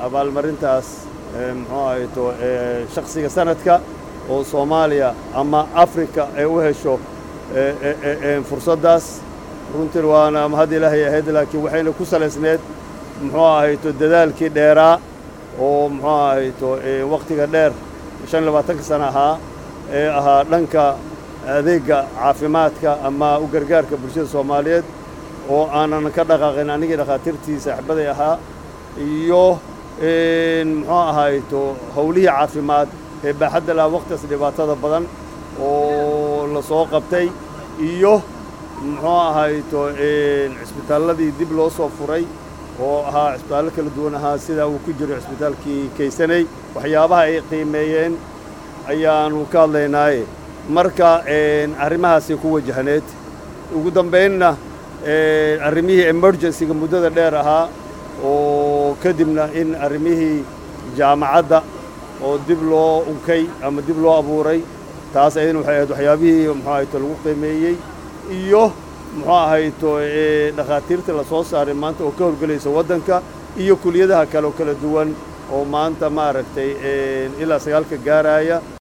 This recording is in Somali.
abaalmarintaas muxuu ahayto shakhsiga sanadka oo soomaaliya ama afrika ay u hesho fursaddaas runtii waana mahad ilaahay ahayd laakiin waxayna ku salaysneed muxuu ahayto dadaalkii dheeraa oo muxuu ahayto wakhtiga dheer shan labaatanka sana ahaa ee ahaa dhanka adeegga caafimaadka ama u gargaarka bulshada soomaaliyeed oo aanan ka dhaqaaqin anigii dhakhaatiirtii saaxiibaday ahaa iyo muxuu ahayto howlihii caafimaad ee baaxadda laha wakhtigaas dhibaatada badan oo la soo qabtay iyo muxuu ahayto cisbitaalladii dib loo soo furay oo ahaa cisbitaallo kala duwan ahaa sidaa uu ku jiro cisbitaalkii kaysanay waxyaabaha ay qiimeeyeen ayaanu ka hadlaynaaye marka arrimahaasay ku wajahneed ugu dambaynna arrimihii emergencyga muddada dheer ahaa oo kadibna in arrimihii jaamacadda oo dib loo unkay ama dib loo abuuray taas ayadna waxay ahayd waxyaabihii muxuu ahayto lagu qiimeeyey iyo muxuu ahayto dhakhaatiirta la soo saaray maanta oo ka horgelaysa waddanka iyo kuliyadaha kale oo kala duwan oo maanta maaragtay ilaa sagaalka gaaraya